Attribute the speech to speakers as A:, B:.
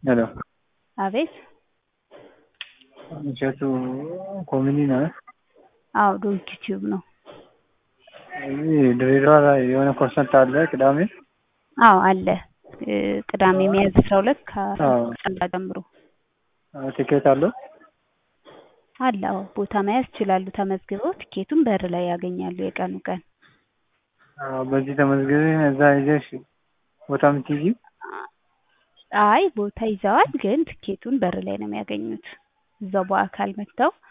A: ሄሎ
B: አቤት
A: እሸቱ ኮሚኒ ነው?
B: አዎ ዶንኪ ቲዩብ ነው።
A: እዚህ ድሬዳዋ ላይ የሆነ ኮንሰርት አለ ቅዳሜ?
B: አዎ አለ። ቅዳሜ ሚያዝያ አስራ ሁለት
A: አዎ።
B: ከሰላ ጀምሮ
A: ቲኬት አለው?
B: አለ። አዎ ቦታ መያዝ ይችላሉ። ተመዝግበው ቲኬቱን በር ላይ ያገኛሉ የቀኑ ቀን።
A: አዎ በዚህ ተመዝግቤ እዛ ሄደሽ ቦታ የምትይዢው?
B: አይ ቦታ ይዘዋል፣ ግን ትኬቱን በር ላይ ነው የሚያገኙት። እዛው በአካል መጥተው